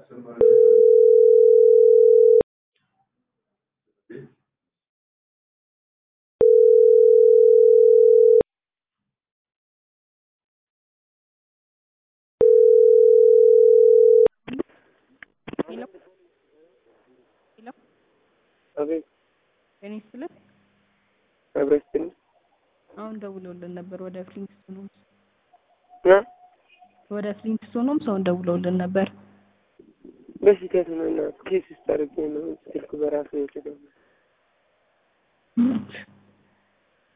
ሄሎ ሄሎ አቤት ጤና ይስጥልን። አብረስትን አሁን ደውለውልን ነበር ወደ ፍሊንግስቶን ሆምስ እ ወደ ፍሊንግስቶን ሆምስ አሁን ደውለውልን ነበር። በስህተት ነው እና ኬስ ውስጥ አድርጌ ነው ስልክ በራሱ የተገኘ